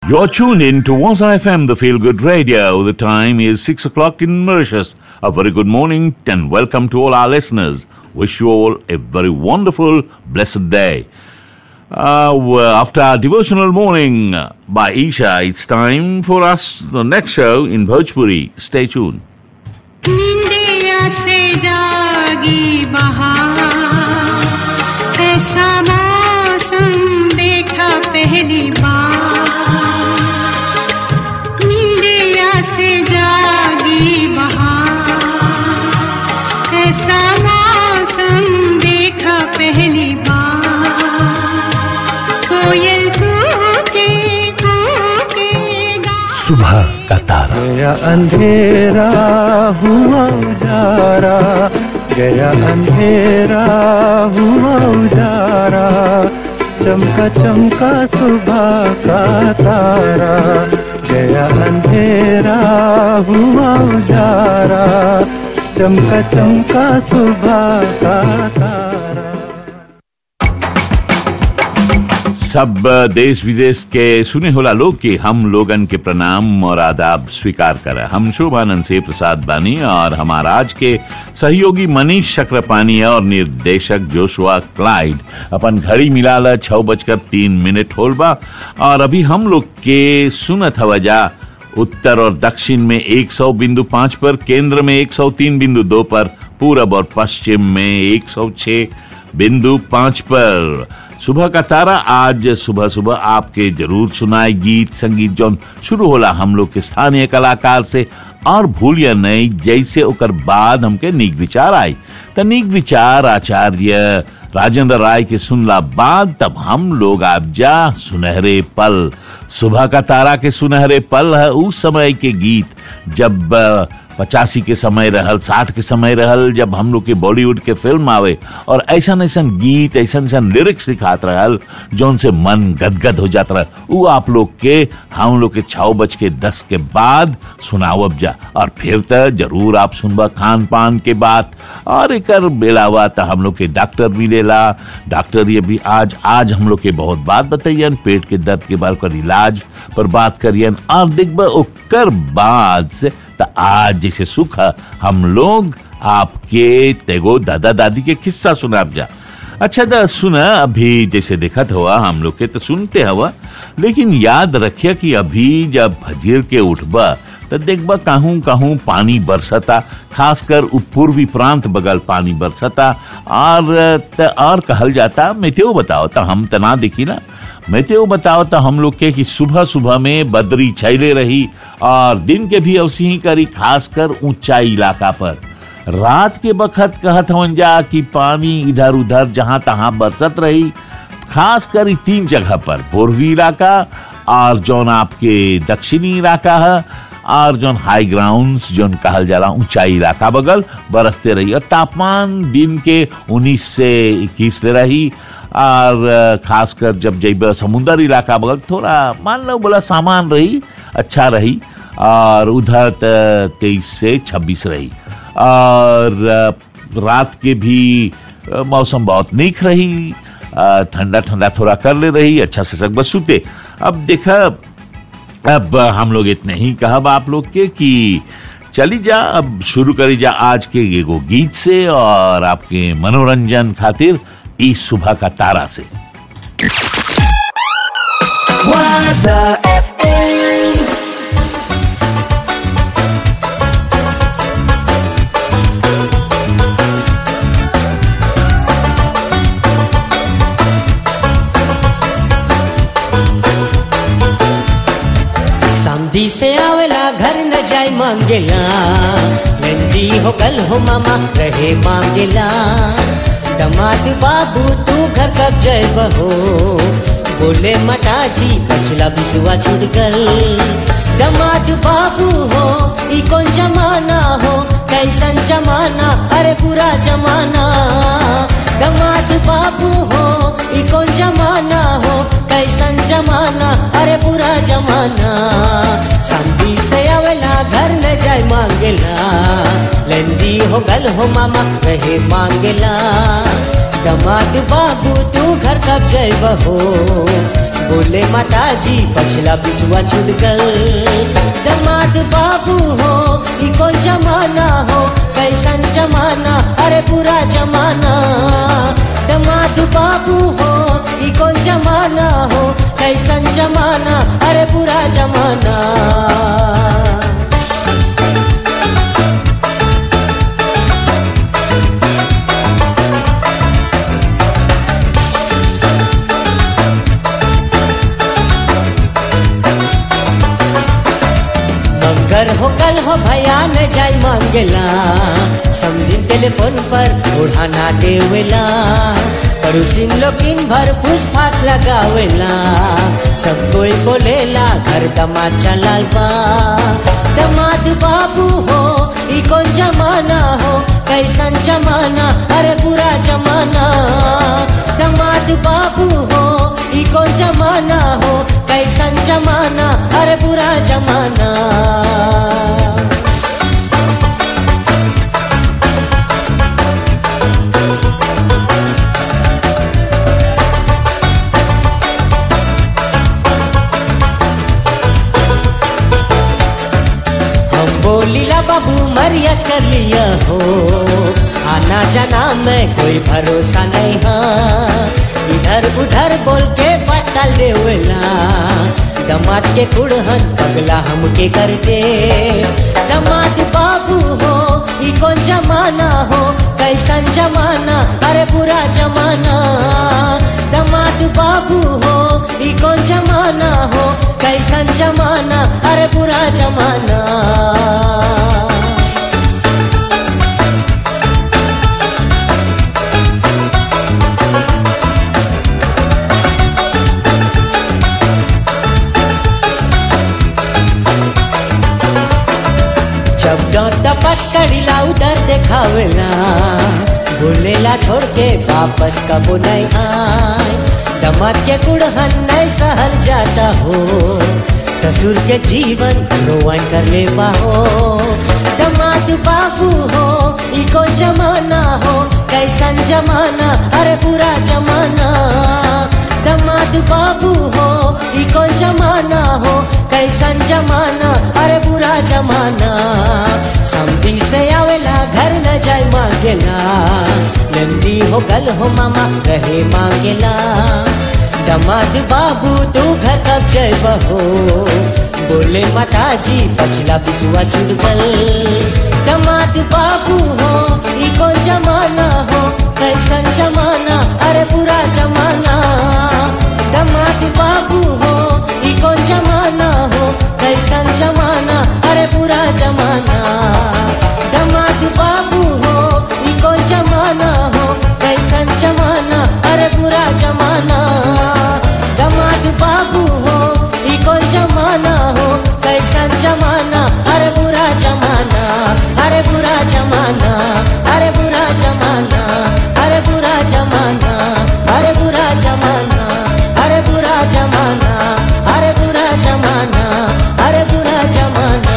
You're tuned in to Waza FM, the Feel Good Radio. The time is 6 o'clock in Mauritius. A very good morning and welcome to all our listeners. Wish you all a very wonderful, blessed day. Uh, well, after our devotional morning by Isha, it's time for us the next show in Bhojpuri. Stay tuned. निंदिया से जागी बहार ऐसा मौसम देखा पहली बार निंदिया से जागी बहार ऐसा मौसम देखा पहली बार कोयल कूके कूके गा सुबह का तारा गया अंधेरा हुआ उजारा गया अंधेरा हुआ उजारा चमका चमका सुबह का तारा गया अंधेरा हुआ उजारा चमका चमका सुबह का तारा सब देश विदेश के सुने होला लोग के हम लोगन के प्रणाम और आदाब स्वीकार करे हम शोभानंद से प्रसाद बानी और हमारा आज के सहयोगी मनीष चक्रपानी और निर्देशक जोशुआ क्लाइड अपन घड़ी मिलाला छह बजकर तीन मिनट होल बा और अभी हम लोग के सुनत हवजा उत्तर और दक्षिण में 100 बिंदु पाँच पर केंद्र में 103 बिंदु दो पर पूरब और पश्चिम में 106 बिंदु पाँच पर सुबह का तारा आज सुबह सुबह आपके जरूर सुनाए गीत संगीत जौन शुरू होला हम लोग के स्थानीय कलाकार से और भूलिया नहीं जैसे ओकर बाद हमके नीक विचार आई त नीक विचार आचार्य राजेंद्र राय के सुनला बाद तब हम लोग आप जा सुनहरे पल सुबह का तारा के सुनहरे पल है उस समय के गीत जब अ, पचासी के समय रहल साठ के समय रहल जब हम लोग के बॉलीवुड के फिल्म आवे और ऐसा ऐसा गीत ऐसा ऐसा लिरिक्स दिखात रहल जौन से मन गदगद हो जात रहल वो आप लोग के हम लोग के छः बज के दस के बाद सुनावब जा और फिर त जरूर आप सुनबा खान पान के बात और एक बेलावा त हम लोग के डॉक्टर मिलेला डॉक्टर ये भी आज आज हम लोग के बहुत बात बताइयन पेट के दर्द के बारे कर इलाज पर बात करियन और देखबा ओकर बाद से त आज जैसे सुख है, हम लोग आपके तेगो दादा दादी के किस्सा सुनाब जा अच्छा दा सुना अभी जैसे देखत हुआ हम लोग के तो सुनते हवा लेकिन याद रखिए कि अभी जब फजीर के उठबा तो देखबा कहूँ कहूँ पानी बरसता खासकर उ पूर्वी प्रांत बगल पानी बरसता और त और कहल जाता मेतेओ बताओ तो हम तना देखी ना मेतेओ बताओ तो हम लोग के कि सुबह सुबह में बदरी छैले रही और दिन के भी अवसी ही करी खासकर ऊंचाई इलाका पर रात के बखत कहत हवन जा कि पानी इधर उधर जहां तहां बरसत रही खास कर ई तीन जगह पर पूर्वी इलाका और जौन आपके दक्षिणी इलाका है और जौन हाई ग्राउंड्स जौन कहल जाला ऊंचाई इलाका बगल बरसते रही और तापमान दिन के 19 से 21 ले रही और अ, खासकर जब जब समुंदर इलाका बगल थोड़ा मान लो बोला सामान रही अच्छा रही और उधर तेईस से छब्बीस रही और अ, रात के भी अ, मौसम बहुत नीक रही अ, ठंडा ठंडा थोड़ा कर ले रही अच्छा से सब बस सुते अब देखा अब हम लोग इतने ही कहब आप लोग के कि चली जा अब शुरू करी जा आज के एगो गीत से और आपके मनोरंजन खातिर इस सुबह का तारा से Waza FM समधी से आवेला घर न जाए मांगेला नंदी हो कल हो मामा रहे मांगेला दमाद बाबू तू घर कब जय बहो बोले माता जी पछला बिसुआ छुट गल दमाद बाबू हो ई कौन जमाना हो कैसन जमाना अरे पूरा जमाना दमाद बाबू हो ई कौन जमाना हो कैसन जमाना अरे पूरा जमाना शांति से आवेला घर न जाए मांगेला ले लेंदी हो गल हो मामा रहे मांगेला दमाद बाबू तू घर कब जैब हो बोले माता जी पछला बिसुआ छूट गल दमाद बाबू हो ई कौन जमाना हो कैसन जमाना अरे पूरा जमाना दमाद बाबू हो ई कौन जमाना हो कैसन जमाना अरे पूरा जमाना मंगर हो कल हो भैया न जाय मांगेला समझिन टेलीफोन पर उड़ाना देवेला पड़ोसिन लोग इन भर फूस फास लगावेला सब कोई बोलेला घर दमाद चलाल बा दमाद बाबू हो ई कौन जमाना हो कैसन जमाना अरे पूरा जमाना दमाद बाबू हो ई कौन जमाना हो कैसन जमाना अरे पूरा जमाना हम बोलीला बाबू मरियाज कर लिया हो आना जाना में कोई भरोसा नहीं हाँ इधर उधर बोल के बदल देवेला दमाद के कुड़हन पगला हमके कर दे दमाद बाबू हो ई कौन जमाना हो कैसन जमाना अरे पूरा जमाना दमाद बाबू हो ई कौन जमाना हो कैसन जमाना अरे पूरा जमाना जब डांट पकड़िला उधर देखावेला बोलेला छोड़ के वापस कबो नहीं आए दमाद के कुड़हन नहीं सहल जाता हो ससुर के जीवन रोवन कर ले पाहो दमाद बाबू हो ई को जमाना हो कैसन जमाना अरे पूरा जमाना दमाद बाबू हो ई को जमाना हो कैसन जमाना अरे पूरा जमाना समधी से आवेला घर न जाय मांगेला नंदी हो गल हो मामा रहे मांगेला दमाद बाबू तू घर कब जैब हो बोले माता जी पछला बिसुआ छूट गल दमाद बाबू हो ई कौन जमाना हो कैसन जमाना अरे पूरा जमाना दमाद बाबू हो ई कौन जमाना हो कैसन जमाना अरे पूरा जमाना दमाद बाबू हो ई कौन जमाना हो कैसन जमाना अरे पूरा जमाना दमाद बाबू हो ई कौन जमाना हो कैसन जमाना अरे बुरा जमाना अरे बुरा जमाना अरे बुरा जमाना अरे बुरा जमाना अरे बुरा जमाना अरे बुरा जमाना अरे बुरा जमाना अरे बुरा जमाना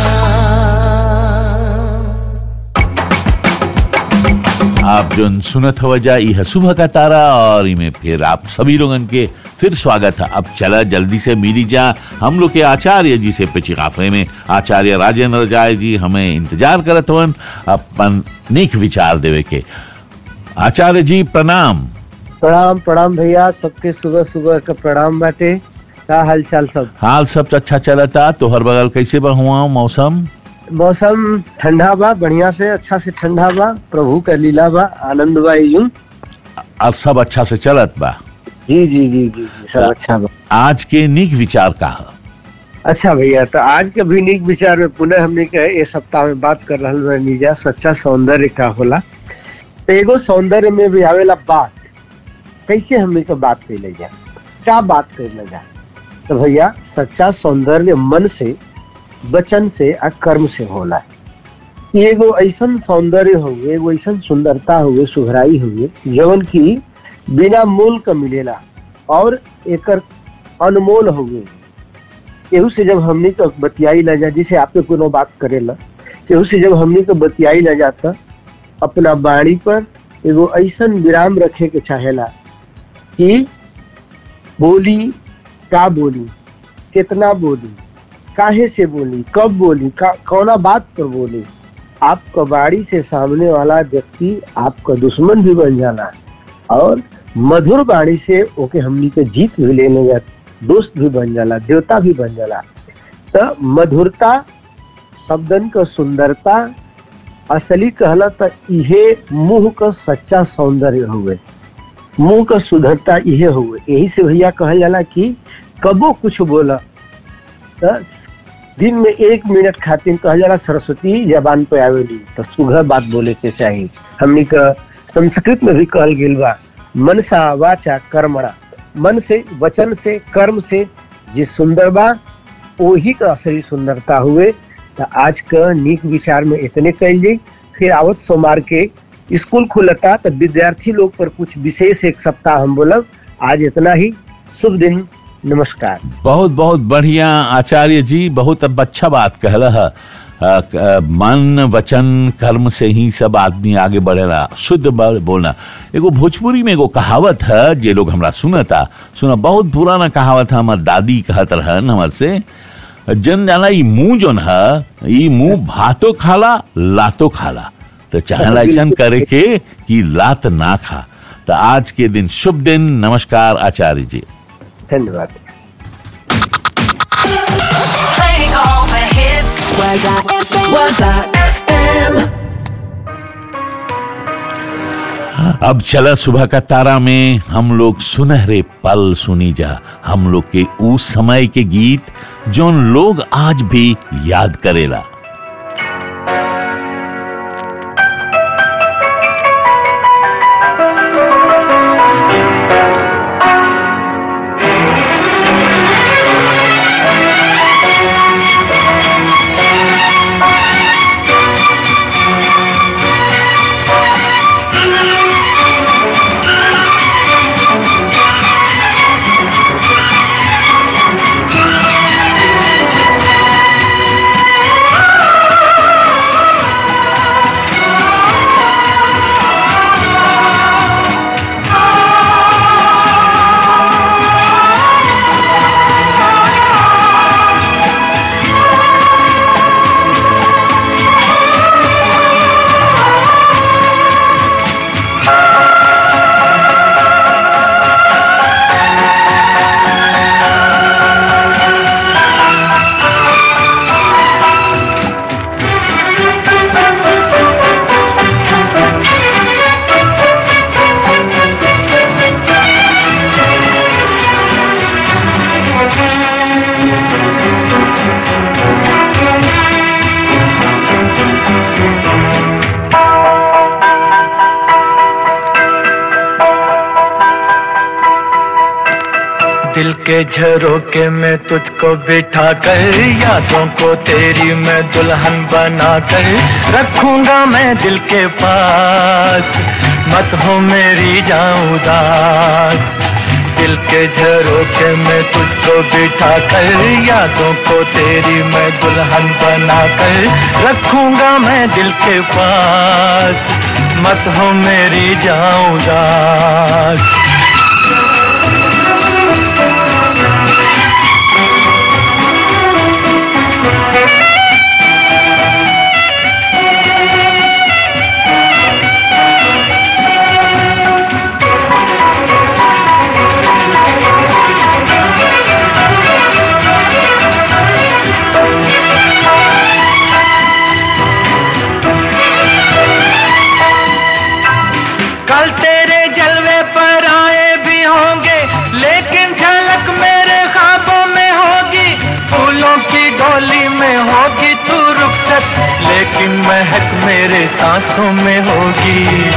आप जो सुनत हवा जा यह सुबह का तारा और इमे फिर आप सभी लोगन के फिर स्वागत है अब चला जल्दी से मिली जा हम लोग के आचार्य जी से पिछी काफले में आचार्य राजेंद्र जाय जी हमें इंतजार करत हवन अपन नेक विचार देवे के आचार्य जी प्रणाम प्रणाम प्रणाम भैया सबके सुबह सुबह का प्रणाम बाटे का हाल चाल सब हाल सब अच्छा चलता तोहर बगल कैसे बा हुआ मौसम मौसम ठंडा बा बढ़िया से अच्छा से ठंडा बा प्रभु का लीला बा आनंद बा यूं और सब अच्छा से चलत बा जी जी जी जी जी, सब अच्छा बा आज के निक विचार का है? अच्छा भैया तो आज के भी नीक विचार में पुनः हमने के ये सप्ताह में बात कर रहल बानी जा सच्चा सौंदर्य का होला तो एगो सौंदर्य में भी आवेला बात कैसे हमने के बात कैले जा क्या बात कैले जा तो भैया सच्चा सौंदर्य मन से वचन से आ कर्म से होला ये एगो ऐसन सौंदर्य हुए एगो ऐसन सुंदरता हुए सुघराई हुए जवन की बिना मूल का मिलेला और एकर अनमोल हुए केहू से जब हमनी तो बतियाई ला जा जिसे आपके कोनो बात करेला केहू से जब हमनी के बतियाई न जाता अपना बाणी पर एगो ऐसन विराम रखे के चाहेला कि बोली का बोली कितना बोली काहे से बोली कब बोली का कौना बात पर बोली आप कबाड़ी से सामने वाला व्यक्ति आपका दुश्मन भी बन जाना और मधुर बाणी से ओके हमनी के जीत भी लेने जा दोस्त भी बन जाला देवता भी बन जाला तो मधुरता शब्दन का सुंदरता असली कहला तो इहे मुंह का सच्चा सौंदर्य हुए मुंह का सुधरता इहे हुए यही से भैया कहल जाला कि कबो कुछ बोला तो दिन में एक मिनट खातिर कहल जाला सरस्वती जबान पे आवेली तो सुघर बात बोले के चाहिए हमनी का संस्कृत में भी कहल गेल बा मनसा वाचा कर्मणा मन से वचन से कर्म से जे सुंदर बा वही का असली सुंदरता हुए तो आज का नीक विचार में इतने कैल जाई फिर आवत सोमवार के स्कूल खुलता तो विद्यार्थी लोग पर कुछ विशेष एक सप्ताह हम बोलब आज इतना ही शुभ दिन नमस्कार बहुत बहुत बढ़िया आचार्य जी बहुत अब अच्छा बात कहला है अ, क- अ, मन वचन कर्म से ही सब आदमी आगे बढ़ेला शुद्ध ब- बोलना एगो भोजपुरी में एगो कहावत है जे लोग हमरा सुनता सुना बहुत पुराना कहावत है हमार दादी कहत रहन हमर से जन जाना ई मुंह जोन है ई मुंह भातो खाला लातो खाला तो चाहेला ऐसा करे के कि लात ना खा तो आज के दिन शुभ दिन नमस्कार आचार्य जी धन्यवाद Playing all the hits. Waza FM. Waza FM. अब चला सुबह का तारा में हम लोग सुनहरे पल सुनी जा हम लोग के उस समय के गीत जोन लोग आज भी याद करेला दिल के झरोके में तुझको बिठा कर यादों को तेरी मैं दुल्हन बना कर रखूंगा मैं दिल के पास मत हो मेरी जाऊं उदास दिल के झरोके में तुझको बिठा कर यादों को तेरी मैं दुल्हन बना कर रखूंगा मैं दिल के पास मत हो मेरी जाऊं उदास कल तेरे जलवे पर आए भी होंगे लेकिन झलक मेरे ख्वाबों में होगी फूलों की डोली में होगी तू रुखसत लेकिन महक मेरे सांसों में होगी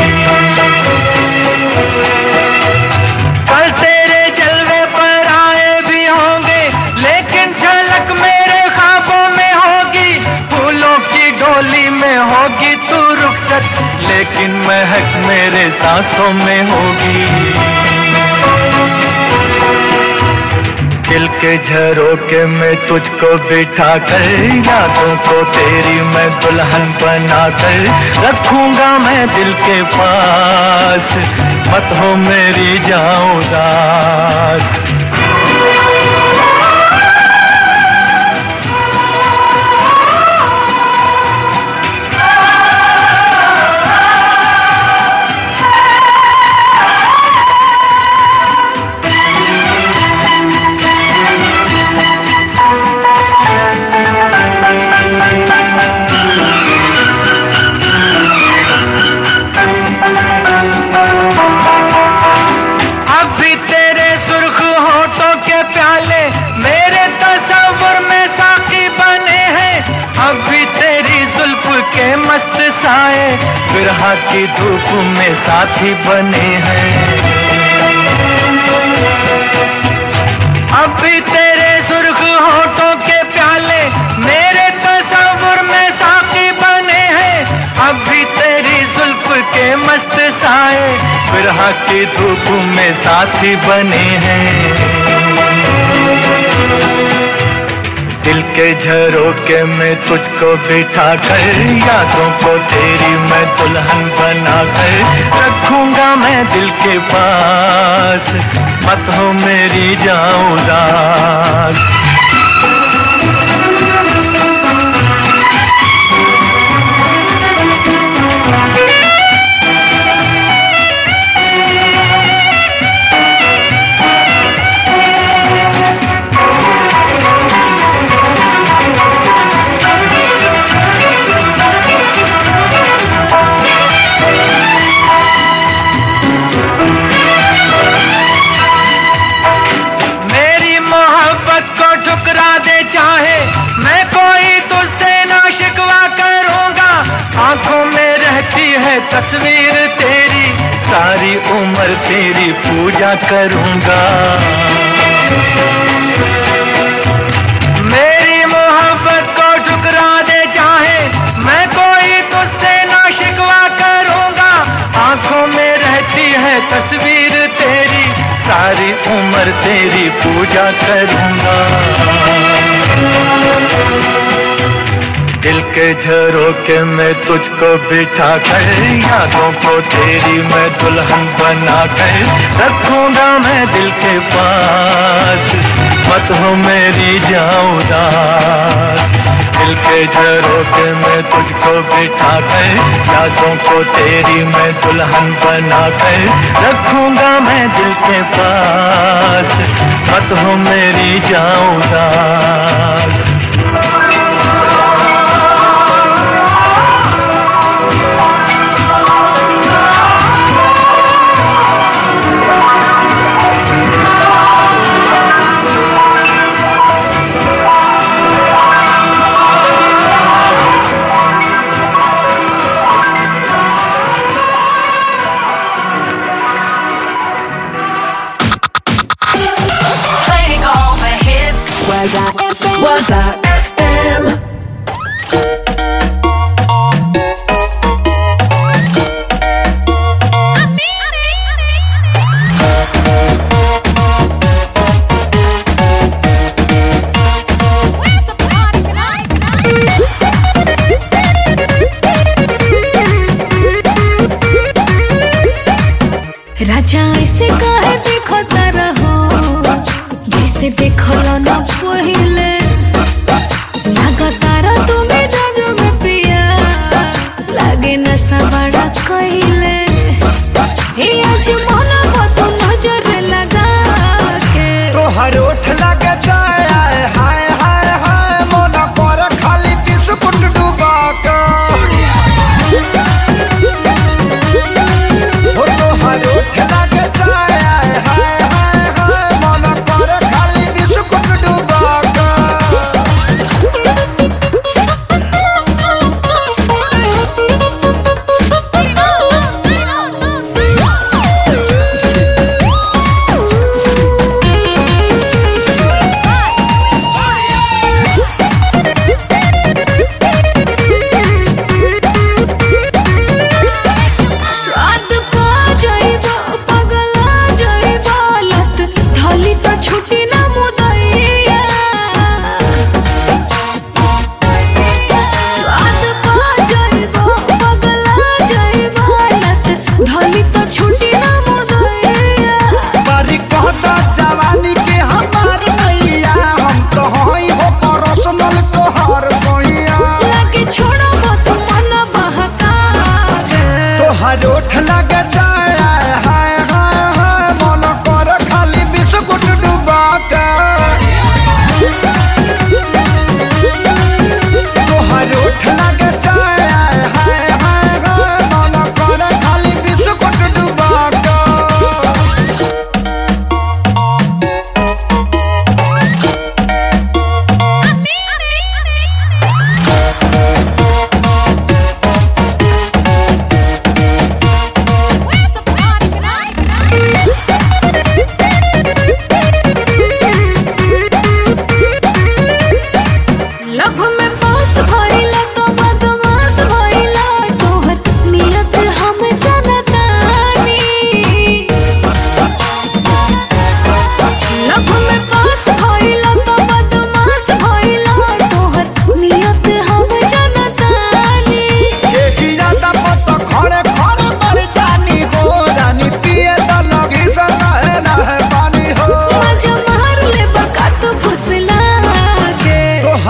कल तेरे जलवे पर आए भी होंगे लेकिन झलक मेरे ख्वाबों में होगी फूलों की डोली में होगी तू रुखसत लेकिन महक मेरे सांसों में होगी दिल के झरोके में तुझको बिठा कर यादों को तेरी मैं दुल्हन बना कर रखूंगा मैं दिल के पास मत हो मेरी जाऊं दास अभी तेरे सुर्ख होठों के प्याले मेरे तस्वुर में साकी बने हैं अभी तेरी जुल्फ के मस्त साए बिरहा की धूप में साथी बने हैं अभी तेरे सुर्ख होठों के प्याले मेरे तस्वुर में साकी बने हैं अभी तेरी जुल्फ के मस्त साए बिरहा की धूप में साथी बने हैं दिल के झरोके में तुझको बिठा कर यादों को तेरी मैं दुल्हन बना कर रखूंगा मैं दिल के पास मत हो मेरी जाऊं दास मेरी मोहब्बत को ठुकरा दे चाहे मैं कोई तुझसे ना शिकवा करूंगा आंखों में रहती है तस्वीर तेरी सारी उम्र तेरी पूजा करूंगा मेरी मोहब्बत को ठुकरा दे चाहे मैं कोई तुझसे ना शिकवा करूंगा आंखों में रहती है तस्वीर तेरी सारी उम्र तेरी पूजा करूंगा दिल के झरोके में तुझको बिठा कर यादों को तेरी मैं दुल्हन बना कर रखूंगा मैं दिल के पास मत हो मेरी जाऊं दास दिल के झरोके में तुझको बिठा कर यादों को तेरी मैं दुल्हन बना कर रखूंगा मैं दिल के पास मत हो मेरी जाऊं दास Playing all the hits. Was I FM? Was I FM? राजा ऐसे कहे देखो तारा हो जैसे देखो ना पहिले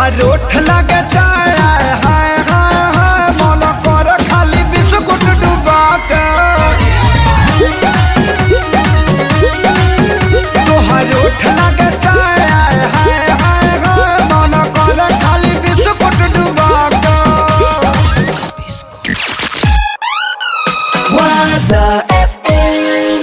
तोहार ओठ लगे चाय हाय हाय हाय मन कर खाली बिस्कुट डुबा के तोहार ओठ लगे चाय हाय हाय हाय हाय मन कर खाली बिस्कुट डुबा के Waza FM.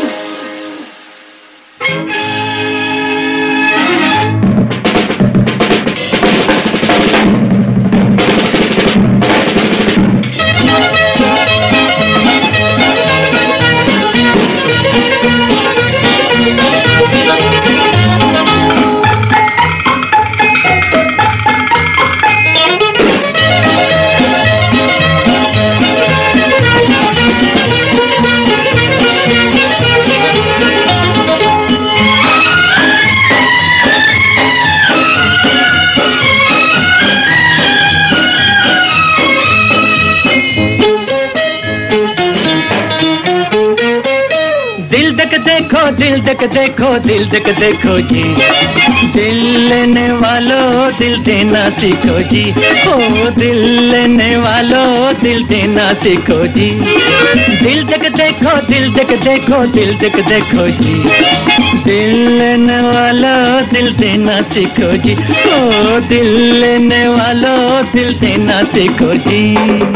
दिल तक देखो दिल तक देखो दिल तक देखो जी दिल लेने वालों दिल देना सीखो जी ओ दिल लेने वालों दिल देना सीखो जी दिल तक देखो दिल तक देखो दिल तक देखो जी दिल लेने वालों दिल देना सीखो जी ओ दिल लेने वालों दिल देना सीखो जी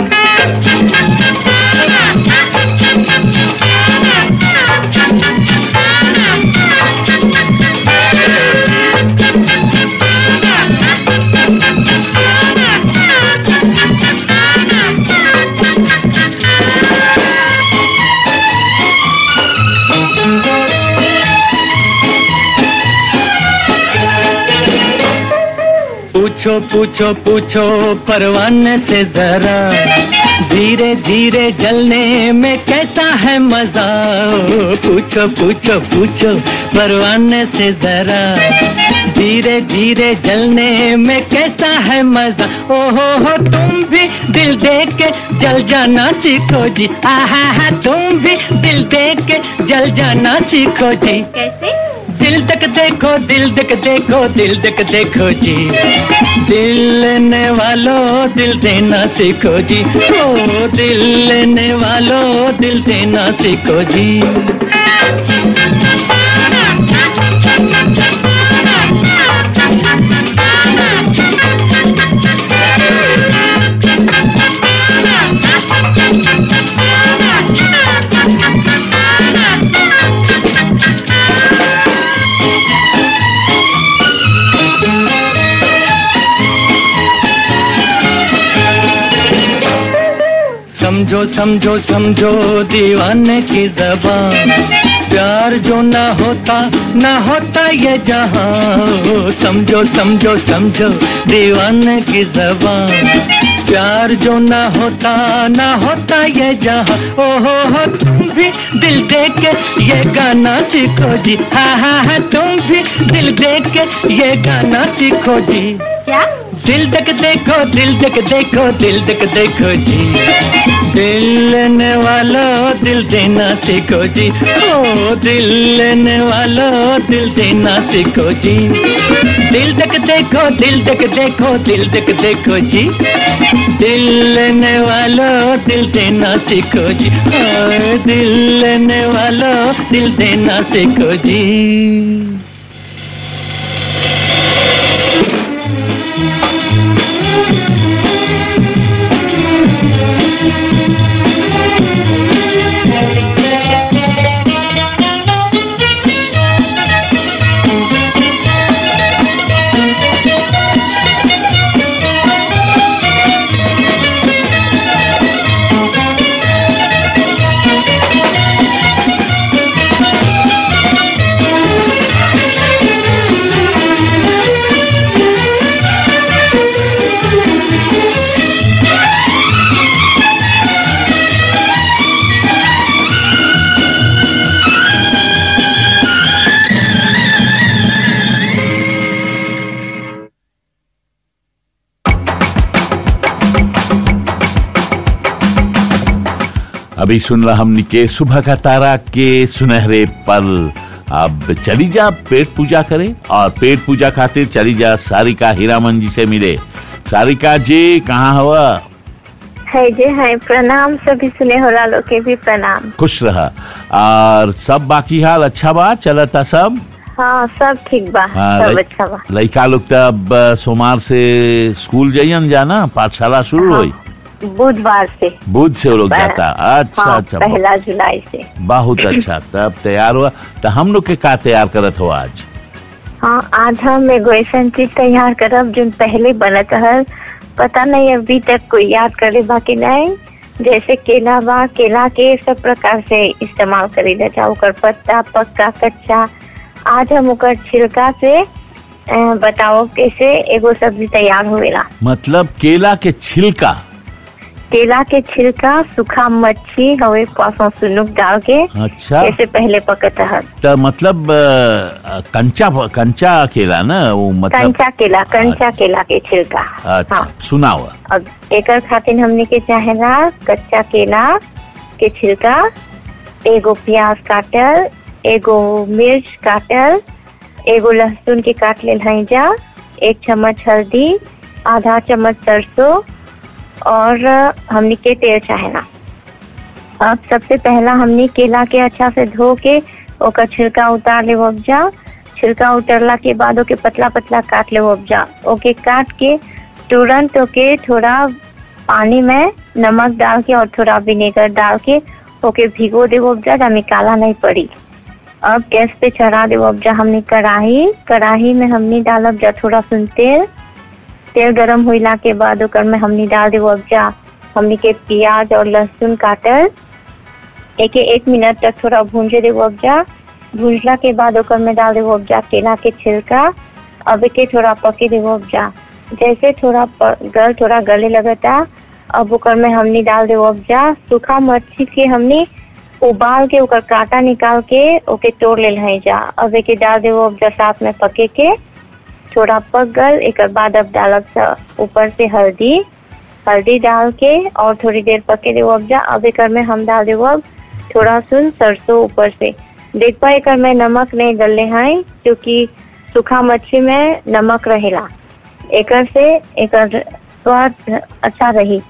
पूछो पूछो पूछो परवाने से जरा धीरे धीरे जलने में कैसा है मजा ओ, पूछो पूछो पूछो परवाने से जरा धीरे धीरे जलने में कैसा है मजा ओ हो हो तुम भी दिल दे के जल जाना सीखो जी आहा हा तुम भी दिल दे के जल जाना सीखो जी कैसे दिल तक देखो दिल तक देखो दिल तक देखो जी दिल लेने वालों दिल देना सीखो जी ओ दिल लेने वालों दिल देना सीखो जी समझो समझो समझो दीवाने की जबान प्यार जो ना होता ना होता ये जहां समझो समझो समझो दीवाने की जबान प्यार जो ना होता ना होता ये जहां ओ हो हो तुम भी दिल दे के ये गाना सीखो जी हा हा हा तुम भी दिल दे के ये गाना सीखो जी क्या दिल तक देखो दिल तक देखो दिल तक देखो जी दिल लेने वालों दिल देना सीखो जी ओ दिल लेने वालों दिल देना सीखो जी दिल तक देखो दिल तक देखो दिल तक देखो जी दिल लेने वालों दिल देना सीखो जी ओ दिल लेने वालों दिल देना सीखो जी अभी सुन रहा हमने के सुबह का तारा के सुनहरे पल अब चली जा पेट पूजा करे और पेट पूजा खातिर चली जा सारिका हीरामन जी से मिले सारिका जी कहाँ हुआ है जी है प्रणाम सभी सुने होला लोग के भी प्रणाम खुश रहा और सब बाकी हाल अच्छा बा चलता सब हाँ सब ठीक बा हाँ, सब लइ- अच्छा बा लइका लोग तो अब अ, सोमवार से स्कूल जाइयन जाना पाठशाला शुरू हाँ, हुई बुधवार से बुध से वो लोग पह- जाता अच्छा हाँ, अच्छा पहला जुलाई से बहुत अच्छा तब तैयार हुआ तो हम लोग के का तैयार करत हो आज हाँ आज हम एगो ऐसा चीज तैयार करब जो पहले बनत हल पता नहीं अभी तक कोई याद करे बाकी नहीं जैसे केला बा केला के सब प्रकार से इस्तेमाल करी जा ओकर पत्ता पक्का कच्चा आज हम ओकर छिलका से अ, बताओ कैसे एगो सब्जी तैयार होवेला मतलब केला के छिलका केला के छिलका सूखा मच्छी हवे पासों सुनुक डाल के अच्छा कैसे पहले पकत है तो मतलब अ, कंचा कंचा केला ना वो मतलब कंचा केला कंचा केला के छिलका अच्छा सुनाओ अब एकर खातिर हमने के चाहेला कच्चा केला के छिलका एगो प्याज काटल एगो मिर्च काटल एगो लहसुन के काट लेल हई जा एक चम्मच हल्दी आधा चम्मच सरसों और हमने के तेल चाहेला अब सबसे पहला हमने केला के अच्छा से धो के ओकर छिलका उतार ले उपजा छिलका उतरला के बाद ओके पतला पतला काट ले उपजा ओके काट के तुरंत ओके थोड़ा पानी में नमक डाल के और थोड़ा विनेगर डाल के ओके भिगो दे उपजा जामे काला नहीं पड़ी अब गैस पे चढ़ा दे उपजा हमने कढ़ाई कढ़ाई में हमने डालब जा थोड़ा सुन तेल तेल गरम होइला के बाद ओकर में हमने डाल दे उपजा हमने के प्याज और लहसुन काटल एक एक मिनट तक थोड़ा भूंजे देवो उपजा भूंजला के बाद ओकर में डाल देवो उपजा केला के छिलका अब के थोड़ा पके देवो उपजा जैसे थोड़ा प- गल थोड़ा गले लगता अब ओकर में हमने डाल देवो उपजा सूखा मच्छी के हमने उबाल के ओकर कांटा निकाल के ओके तोड़ लेल है जा अब एके डाल देवो उपजा साथ में पके के थोड़ा पक गल एक बाद अब डालब स- ऊपर से हल्दी हल्दी डाल के और थोड़ी देर पके देवो अब जा अब एकर में हम डाल देवो अब थोड़ा सुन सरसों ऊपर से देख पा एकर में नमक नहीं डलले हैं क्योंकि सूखा मच्छी में नमक रहेला एकर से एकर स्वाद अच्छा रही इस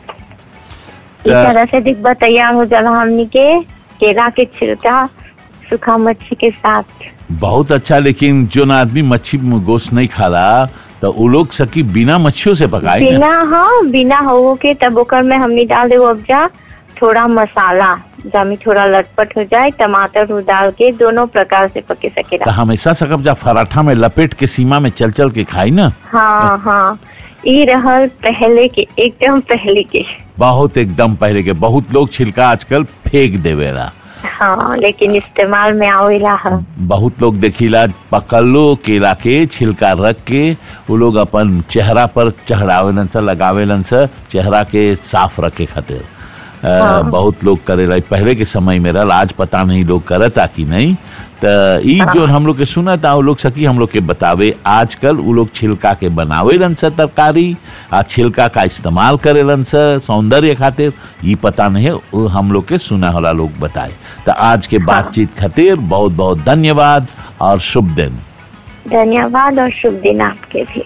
त- तरह से दिखबा तैयार हो जाला हमनी के केला के छिलका सूखा मच्छी के साथ बहुत अच्छा लेकिन जो ना आदमी मच्छी गोश्त नहीं खाला तो वो लोग सकी बिना मच्छियों से पकाए ना बिना हाँ बिना हो के तब ओकर में हमने डाल देवो अब जा थोड़ा मसाला जामी थोड़ा लटपट हो जाए टमाटर उ डाल के दोनों प्रकार से पके तो सकेला हमेशा सकब जा पराठा में लपेट के सीमा में चल चल के खाई ना हाँ हाँ ई रहल पहले के एकदम पहले के बहुत एकदम पहले के बहुत लोग छिलका आजकल फेंक देवेला हाँ लेकिन इस्तेमाल में आवेला है बहुत लोग देखिला पकड़लो केला के छिलका रख के वो लोग अपन चेहरा पर चढ़ावेलन से लगावेलन से चेहरा के साफ रखे खातिर अ, बहुत लोग करेला पहले के समय में रहल आज पता नहीं लोग करता कि नहीं तो ई जो हम लोग के सुना था वो लोग सकी हम लोग के बतावे आजकल वो लोग छिलका के बनावेलन से तरकारी आ छिलका का इस्तेमाल करेलन से सौंदर्य खातिर ई पता नहीं है वो हम लोग के सुना होला लोग बताए तो आज के बातचीत खातिर बहुत बहुत धन्यवाद और शुभ दिन धन्यवाद और शुभ दिन आपके भी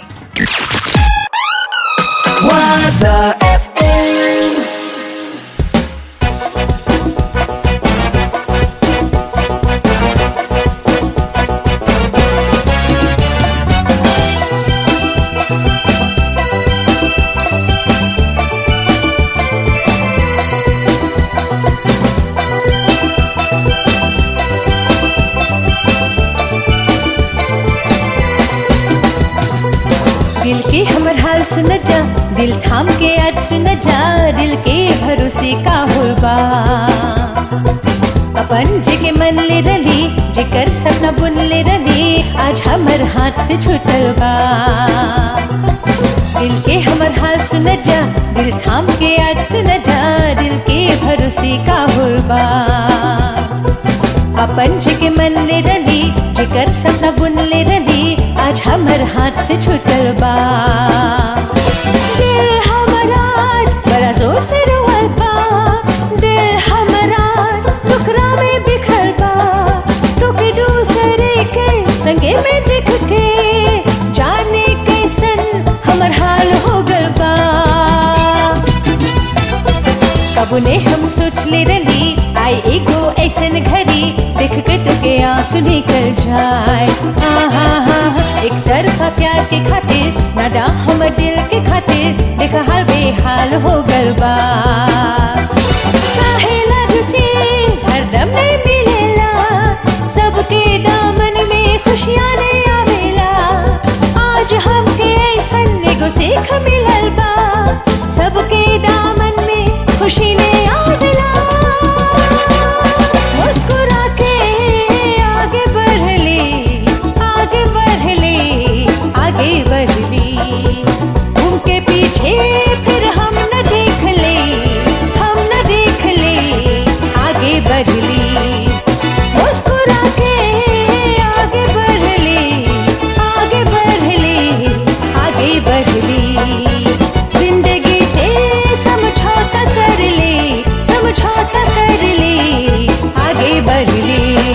Waza FM. दिल के हमर हाल सुन जा दिल थाम के आज सुन जा दिल के भरोसे का होबा अपन जगे मन ले रली जेकर सपना बुन ले रली आज हमर हाथ से छूटल बा दिल के हमर हाल सुन जा दिल थाम के आज सुन जा दिल के भरोसे का होबा अपन जगे मन ले रली जेकर सपना बुन ले रली आज हमर हाथ से छूटल बा दिल हमारा बड़ा जोर से रोवल बा दिल हमारा टुकड़ा में बिखरल बा टुके दूसरे कबुने हम सोच ले रही आई एगो ऐसन घड़ी देख के तुके आंसू निकल जाए आहा हा एक तरफा प्यार के खातिर नाडा हम दिल के खातिर देख हाल बेहाल हो गल बा चाहे लग चीज हरदम नहीं मिलेला सबके दामन में खुशियाँ नहीं आवेला आज हमके ऐसन एगो सीख मिलल बा सबके दामन में खुशी ने आवेला मुस्कुरा के आगे बढ़ ले आगे बढ़ ले आगे बढ़ ले उनके पीछे फिर हम न देख ले हम न देख ले आगे बढ़ ले मुस्कुरा के आगे बढ़ ले आगे बढ़ ले आगे बढ़ ले जिंदगी से समझौता कर ले समझौता कर ले आगे बढ़ ले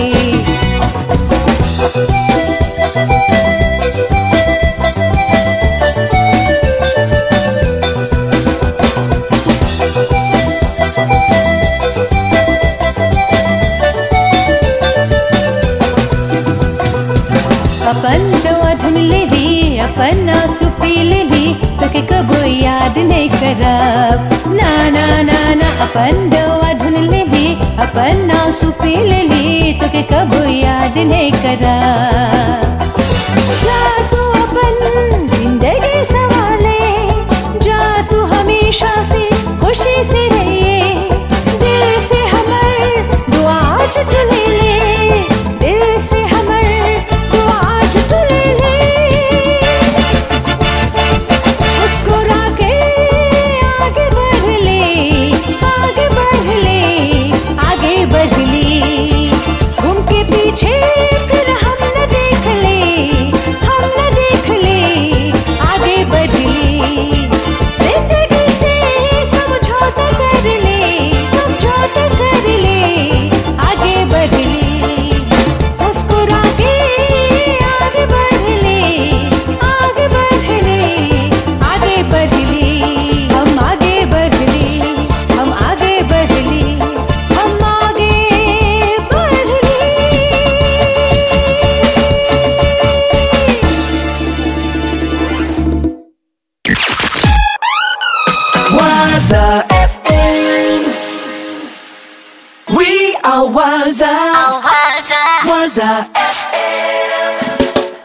अपन दवा धुन ले ली अपन आंसू पी ले ली तो के कबो याद नहीं करब ना ना ना ना अपन दवा धुन ले ली अपन आंसू पी ले ली तो के कबो याद नहीं करब जा तू अपन जिंदगी संभाले जा तू हमेशा से खुशी से रहिए दिल से हमर दुआ आज तू ले ले दिल से हमर दुआ आज तू ले ले मुस्कुरा के आगे बढ़ ले आगे बढ़ ले आगे बढ़ ले घूम के पीछे फिर हम न देख ले हम न देख ले आगे बढ़ ले जिंदगी से समझौता कर ले समझौता कर ले आगे बढ़ ले मुस्कुरा के आगे बढ़ ले आगे बढ़ ले आगे बढ़ ले हम आगे बढ़ ले हम आगे बढ़ ले हम आगे बढ़ ले Waza FM. We are Waza. Waza FM.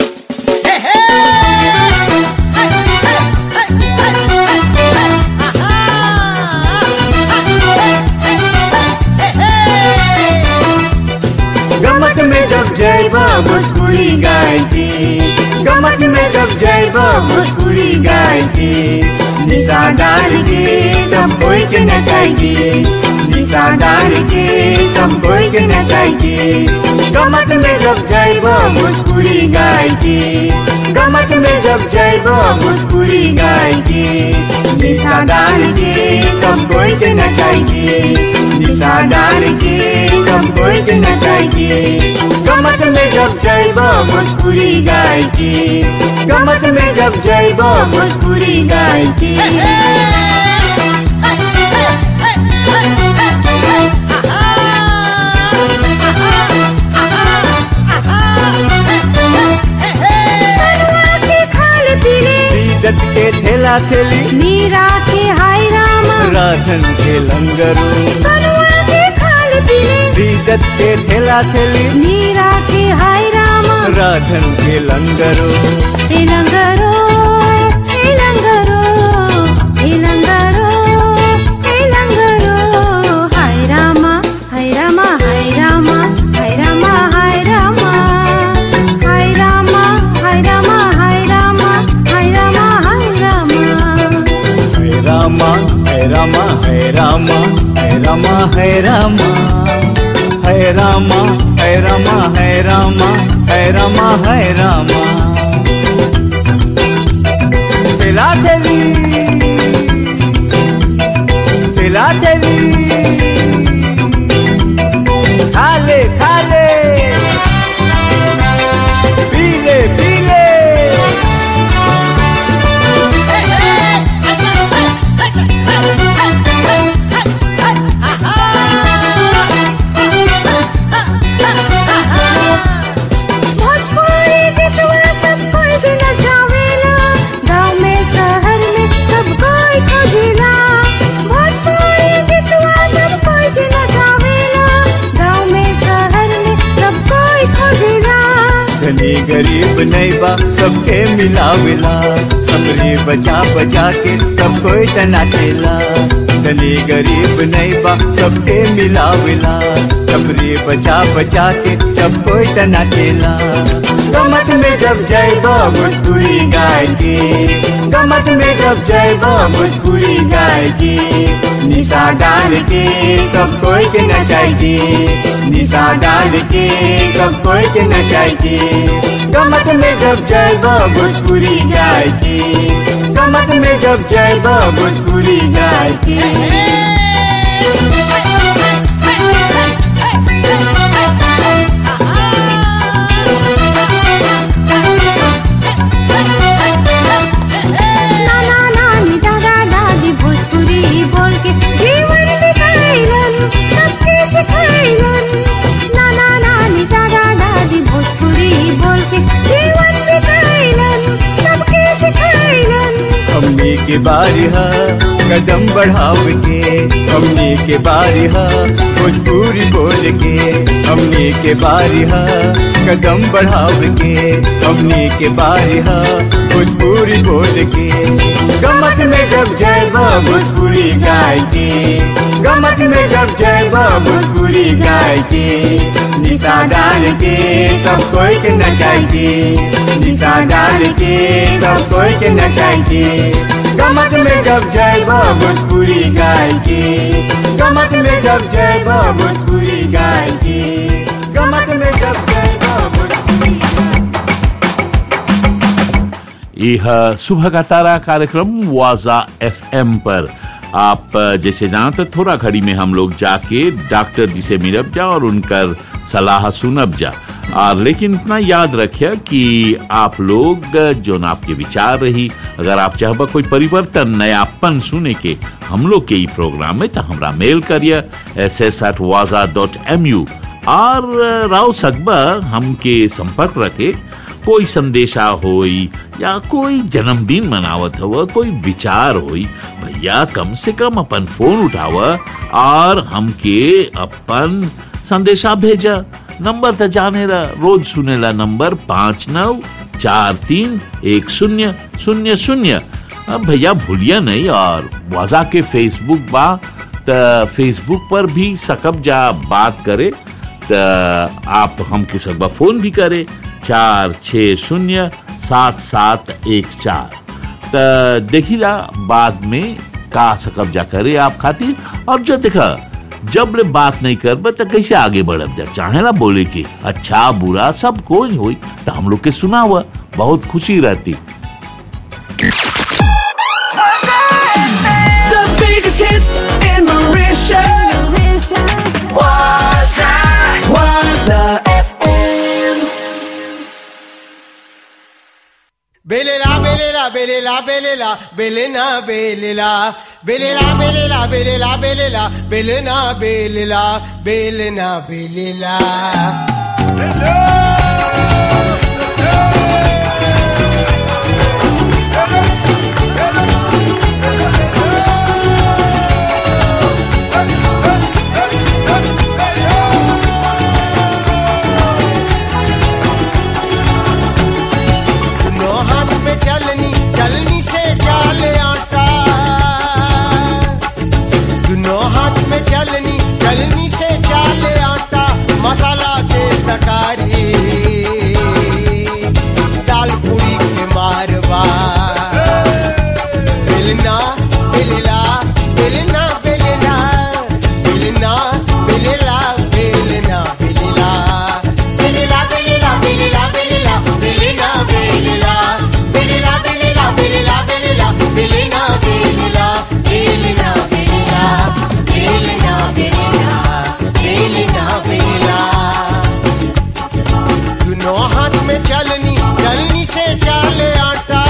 गमत में जब जैबा भोजपुरी गाय की गमत में जब जैबा भोजपुरी गाय की निशा डाल के सब कोई के नचाएगी निशा डाल के सब कोई के नचाएगी गमत में जब जैबा भोजपुरी गाय की गमत में जब जैबा भोजपुरी गाय की निशा डाल के सब कोई के नचाएगी निशा डाल के सब कोई के नचाएगी गमत में जब जैबा भोजपुरी गाय की गमत में जब जैबा भोजपुरी गाय की सनुआ के खाल पीले सीदत के थेला थेली मीरा के हाय रामा राधन के लंगरू सनुआ के खाल पीले सीदत के थेला थेली मीरा के हाय रामा राधन के लंगरू हे लंगरो हे लंगरो हे लंगरो हे लंगरो हाय रामा हाय रामा हाय रामा हाय रामा हाय रामा हाय रामा हाय रामा हाय रामा हाय रामा हाय रामा है रामा है रामा है रामा है रामा है रामा है रामा है रामा है रामा है रामा है रामा तेला तेली तेला तेली खाले खाले पीले पीले गरीब नहीं बा सबके मिलावेला हमरे बचा बचा के सब कोई तना चेला धनी गरीब नहीं बा सबके मिलावेला हमरे बचा बचा के सब कोई तना चेला गमत में जब जाएबा भोजपुरी गाय के गमत में जब जाएबा भोजपुरी गाय के निशा डाल के सब कोई के नचाएगी निशा डाल के सब कोई के नचाएगी गमत में जब जाएबा भोजपुरी गाय के गमत में जब जाएबा भोजपुरी गाय के नाना नानी दादा दादी भोजपुरी बोल के जीवन बिताइलन सबके सिखाइलन नाना नानी दादा दादी भोजपुरी बोल के जीवन बिताइलन सबके सिखाइलन हमने के बारी हा कदम बढ़ाव के हमने के बारी हा भोजपुरी बोल के हमने के बारी हा कदम बढ़ाव के हमने के बारी हा भोजपुरी बोल के गमत में जब जाएबा भोजपुरी गाय के गमत में जब जाएबा भोजपुरी गाय के निशा डाल के सब कोई के नचाएगी निशा डाल के सब कोई के नचाएगी गमत में जब जाएबा भोजपुरी गाय के गमत में जब जाएबा भोजपुरी गाय के गमत में जब जाएबा भोजपुरी यह सुबह का तारा कार्यक्रम वाजा एफएम पर आप अ, जैसे जानते थोड़ा घड़ी में हम लोग जाके डॉक्टर जी से मिलब जा और उनकर सलाह सुनब जा और लेकिन इतना याद रखिए कि आप लोग अ, जो न आपके विचार रही अगर आप चाहबा कोई परिवर्तन नयापन सुने के हम लोग के ई प्रोग्राम में तो हमरा मेल करिए एस एस एट वाजा डॉट एम यू और अ, राव सकबा हमके संपर्क रखे कोई संदेशा होई या कोई जन्मदिन मनावत हव कोई विचार होई भैया कम से कम अपन फोन उठाव और हमके अपन संदेशा भेजा नंबर तो जाने ला रोज सुनेला नंबर पाँच नौ चार तीन एक शून्य शून्य शून्य अब भैया भूलिया नहीं और वजा के फेसबुक बा त फेसबुक पर भी सकब जा बात करे त आप हमके सकबा फोन भी करे चार छ शून्य सात सात एक चार त देखिला बाद में का सकब जा करे आप खातिर और जो देखा जब ले बात नहीं करब तो कैसे आगे बढ़ब जा चाहे ना बोले के अच्छा बुरा सब कोई होई तो हम लोग के सुना हुआ बहुत खुशी रहती The biggest hits in Mauritius. Waza, Waza FM. Belela, belela, belela, belela, belena, belela. Belela, belela, belela, belela, belena, belela, belena, belela. दोनों हाथ में चलनी चलनी से चाल आटा दोनों हाथ में चलनी चलनी से चाल आटा मसाला के तकारी दाल पूरी के मारवा बेलना बेलला बेलना बेलला बेलना बेलला बेलना बेलला बेलला बेलला बेलला बेलला बेलना बेलला बेलला बेलला बेलला बेलला बेलना बेलला बेलना बेलला बेलना बेलला बेलना बेलला दोनों हाथ में चलनी चलनी से चाले आटा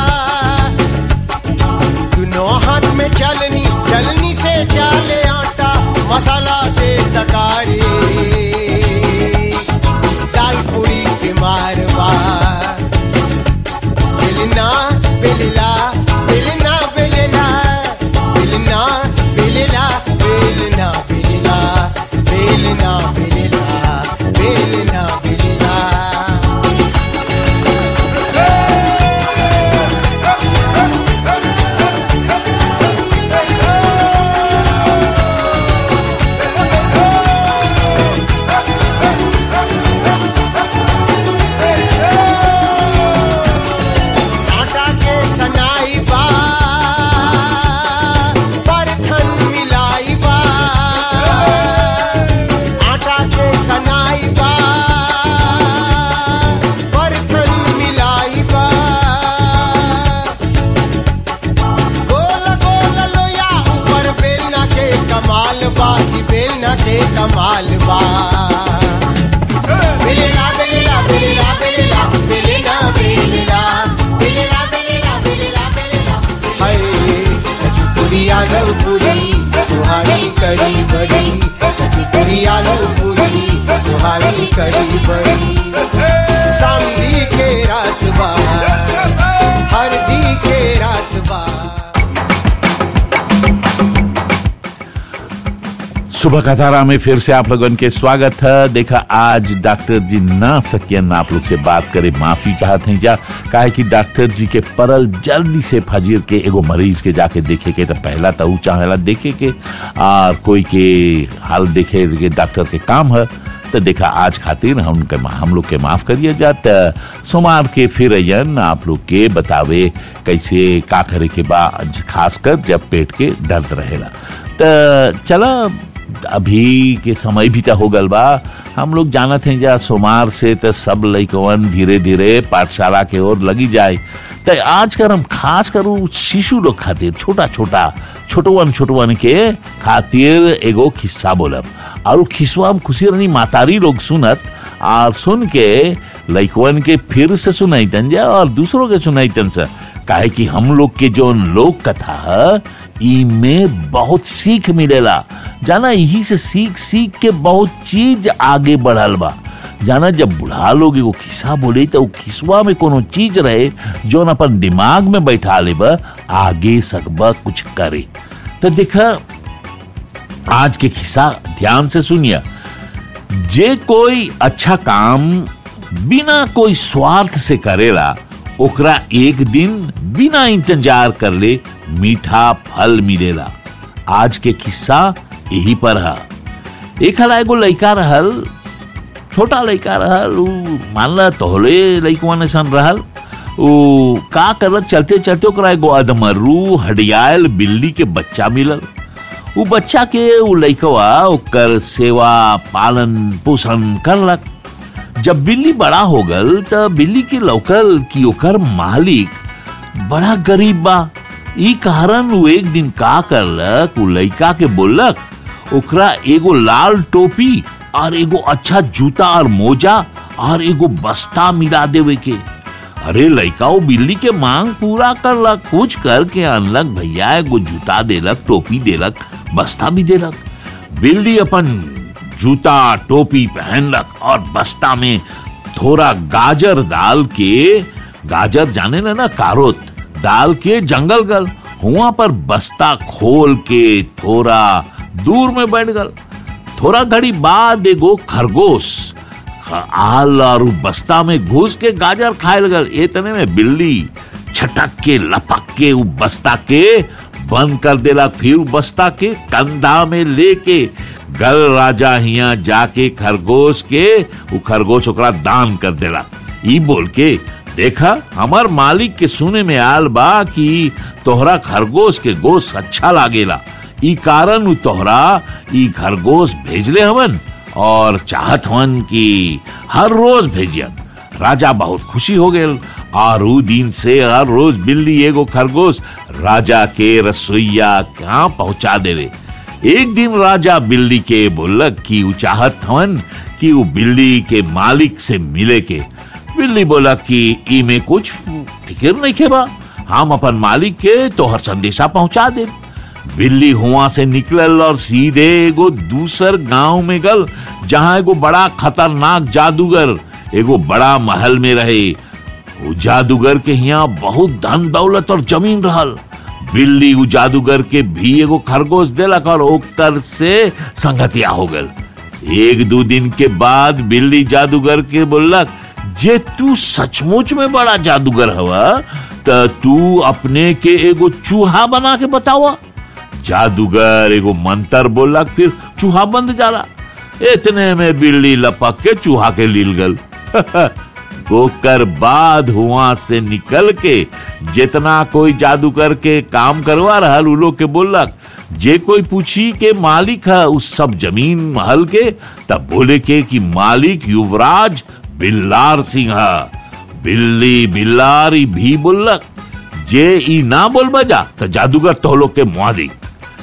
दोनों हाथ में चलनी चलनी से चाले आटा मसाला दे तकारी दाल पूरी के मारवा बेलना बेलला बेलना बेलला बेलना बेलला बेलना बेलला बेलना बेलला बेलना बेलला कमाल बा कि बेलना के कमाल बा बेलेला बेलेला बेलेला बेलेला बेलेला बेलेला बेलेला बेलेला बेलेला बेलेला हाय कचपुरी आलू पूरी तुम्हारी कड़ी बड़ी कचपुरी आलू पूरी तुम्हारी कड़ी बड़ी सामदी के रात बा हरदी के रात बा सुबह का तारा में फिर से आप लोगन के स्वागत है देखा आज डॉक्टर जी ना सकियन आप लोग से बात करे माफी चाहत हैं जा काहे कि डॉक्टर जी के परल जल्दी से फजीर के एगो मरीज के जाके देखे के तो पहला तो ऊ चाहेला देखे के और कोई के हाल देखे के डॉक्टर के काम है तो देखा आज खातिर हम के हम लोग के माफ करिए जा त सोमवार के फिर अयन आप लोग के बतावे कैसे का करे के बा खासकर जब पेट के दर्द रहेला त चला अभी के समय भी तो हो गल बा हम लोग जानत हैं जा सोमार से तो सब लइकवन धीरे धीरे पाठशाला के ओर लगी जाए तो आज कर हम खास करू शिशु लोग खातिर छोटा छोटा छोटवन छोटवन के खातिर एगो खिस्सा बोलब और उ खिस्सा हम खुशी रही मातारी लोग सुनत और सुन के लइकवन के फिर से सुनाईतन जा और दूसरों के सुनाईतन से काहे कि हम लोग के जो लोक कथा है इमें बहुत सीख मिलेला जाना यही से सीख सीख के बहुत चीज आगे बढ़ल बा जाना जब बुढ़ा लोग एगो खिस्सा बोले तो उ खिस्वा में कोनो चीज रहे जो अपन दिमाग में बैठा ले आगे सकबा कुछ करे तो देखा आज के खिस्सा ध्यान से सुनिए जे कोई अच्छा काम बिना कोई स्वार्थ से करेला ओकरा एक दिन बिना इंतजार कर ले मीठा फल मिलेला आज के किस्सा यही पर है एक हला एगो लइका रहल छोटा लइका रहल उ मान ला तोहले लइकवा ने सन रहल उ का करलक चलते चलते ओकरा एगो अधमरू हडियाल बिल्ली के बच्चा मिलल उ बच्चा के उ लइकवा ओकर सेवा पालन पोषण करलक जब बिल्ली बड़ा हो गल त बिल्ली के लौकल कि ओकर मालिक बड़ा गरीब बा ई कारण उ एक दिन का करलक उ लइका के बोललक ओकरा एगो लाल टोपी और एगो अच्छा जूता और मोजा और एगो बस्ता मिला देवे के अरे लइका वो बिल्ली के मांग पूरा करलक कुछ करके अनलक भैया एगो जूता देलक टोपी देलक बस्ता भी देलक बिल्ली अपन जूता टोपी पहनलक और बस्ता में थोड़ा गाजर डाल के गाजर जाने ना ना कारोत डाल के जंगल गल हुआ पर बस्ता खोल के थोड़ा दूर में बैठ गल थोड़ा घड़ी बाद एगो खरगोश आल और उ बस्ता में घुस के गाजर खाए लगल इतने में बिल्ली छटक के लपक के उ बस्ता के बंद कर देला फिर उ बस्ता के कंधा में लेके गल राजा हिया जाके खरगोश के उ खरगोश ओकरा दान कर देला ई बोल के देखा हमार मालिक के सुने में आल बा कि तोहरा खरगोश के गोश अच्छा लागेला ई कारण उ तोहरा ई खरगोश भेजले हवन और चाहत हवन कि हर रोज भेजियन राजा बहुत खुशी हो गए और उ दिन से हर रोज बिल्ली एगो खरगोश राजा के रसोईया कहाँ पहुंचा देवे एक दिन राजा बिल्ली के बोलक कि उ चाहत हवन कि उ बिल्ली के मालिक से मिले के बिल्ली बोला कि ई में कुछ फिक्र नहीं के बा हम अपन मालिक के तोहर संदेशा पहुंचा दे बिल्ली हुआ से निकलल और सीधे एगो दूसर गांव में गल जहां एगो बड़ा खतरनाक जादूगर एगो बड़ा महल में रहे उ जादूगर के यहाँ बहुत धन दौलत और जमीन रहल बिल्ली उ जादूगर के भी एगो खरगोश देलक और ओकर से संगतिया हो गल एक दो दिन के बाद बिल्ली जादूगर के बोलक जे तू सचमुच में बड़ा जादूगर हवा त तू अपने के एगो चूहा बना के बतावा जादूगर एगो मंत्र बोलक फिर चूहा बंद जाला इतने में बिल्ली लपक के चूहा के लील गल ओकर बाद हुआ से निकल के जितना कोई जादूगर के काम करवा रहल उ लोग के बोलक जे कोई पूछी के मालिक है उस सब जमीन महल के तब बोले के कि मालिक युवराज बिल्लार सिंह है बिल्ली बिल्लारी भी बोलक जे ई ना बोल बजा तो जादूगर तो लोग के मुआ दी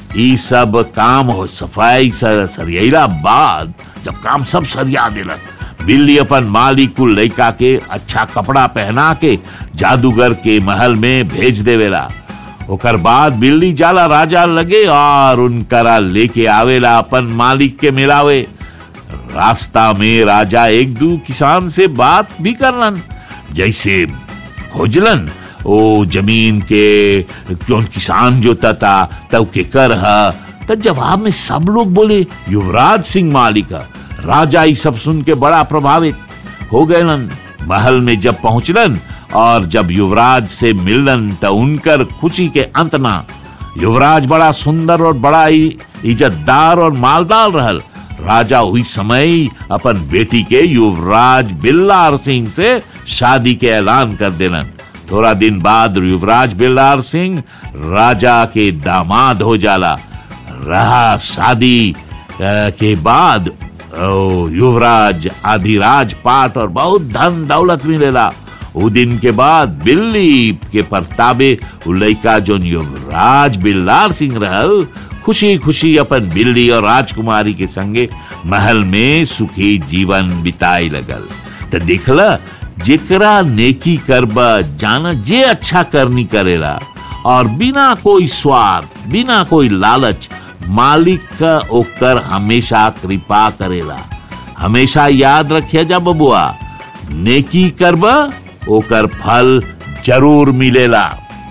ई सब काम हो सफाई सर, सरियला बाद जब काम सब सरिया दिलन बिल्ली अपन मालिक कुल लड़का के अच्छा कपड़ा पहना के जादूगर के महल में भेज देवेला ओकर बाद बिल्ली जाला राजा लगे और उनकरा लेके आवेला अपन मालिक के मिलावे रास्ता में राजा एक दू किसान से बात भी करलन जैसे खोजलन ओ जमीन के कौन किसान जोता था तब के कर हा तो जवाब में सब लोग बोले युवराज सिंह मालिक हा। राजा ई सब सुन के बड़ा प्रभावित हो गए महल में जब पहुंचलन और जब युवराज से मिलन तो उनकर खुशी के अंत ना युवराज बड़ा सुंदर और बड़ा ही इज्जतदार और मालदार रहल राजा हुई समय ही अपन बेटी के युवराज बिल्लार सिंह से शादी के ऐलान कर देलन थोड़ा दिन बाद युवराज बिल्लार सिंह राजा के दामाद हो जाला रहा शादी अ, के बाद ओ, युवराज आधी राजपाट और बहुत धन दौलत मिलेला उ दिन के बाद बिल्ली के परताबे उ लइका जोन युवराज बिल्लार सिंह रहल खुशी खुशी अपन बिल्ली और राजकुमारी के संगे महल में सुखी जीवन बिताए लगल तो देखला जेकरा नेकी करबा जाना जे अच्छा करनी करेला और बिना कोई स्वार्थ बिना कोई लालच मालिक का ओकर हमेशा कृपा करेला हमेशा याद रखिया जा बबुआ नेकी करबा ओकर फल जरूर मिलेला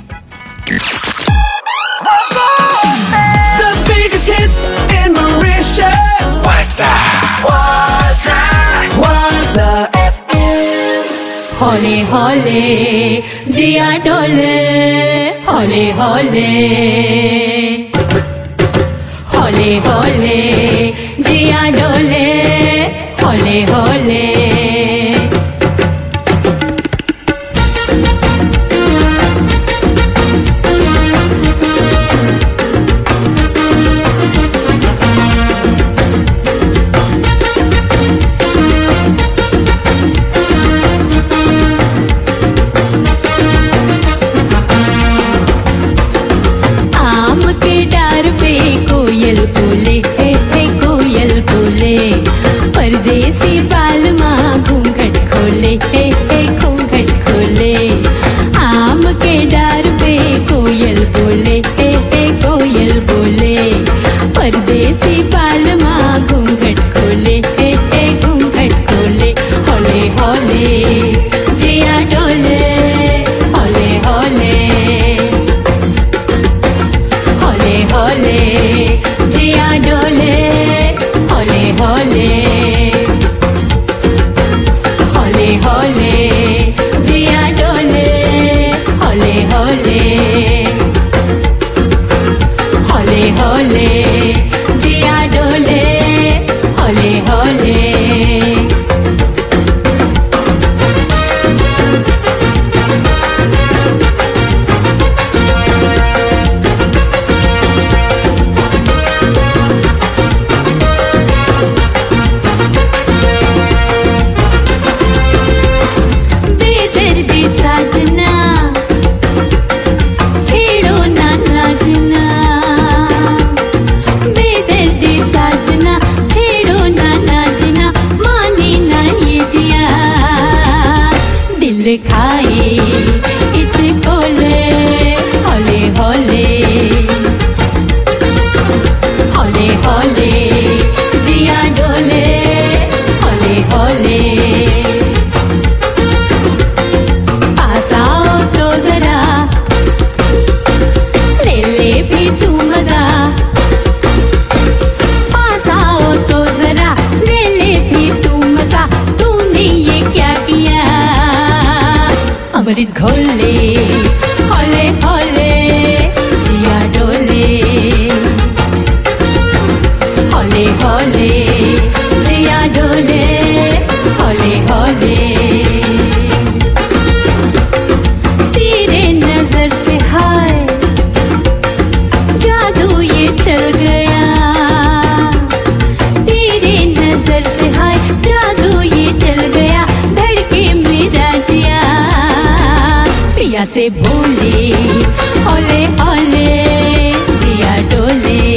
The biggest hits in Mauritius. Waza. Waza. Waza FM. হলে হলে জিয়া ডলে হলে হলে হলে হলে জিয়া ডলে হলে হলে आम के डार पे कोयल बोले हे हे कोयल बोले परदेसी बाल माँ घूंघट खोले हे हे घूंघट खोले आम के डार पे कोयल बोले हे हे कोयल बोले परदेसी बाल माँ घूंघट खोले हे हे घूंघट खोले होले होले जिया डोले होले होले होले होले जिया डोले होले होले होले होले जिया डोले होले होले होले होले जिया डोले होले होले बेदर्दी साजना छेड़ो ना नाजना बेदर्दी साजना छेड़ो ना नाजना माने ना ये जिया दिल खाए इसको ले होले होले होले होले जिया डोले होले होले पास आओ तो जरा ले ले भी तू मजा पास आओ तो जरा ले ले भी तू मजा तूने ये क्या किया अमृत घोले होले होले जिया डोले होले होले जिया डोले होले होले तेरे नजर से हाय जादू ये चल गया तेरे नजर से हाय जादू ये चल गया धड़के मेरा जिया पिया से भूले ओले ओले जिया डोले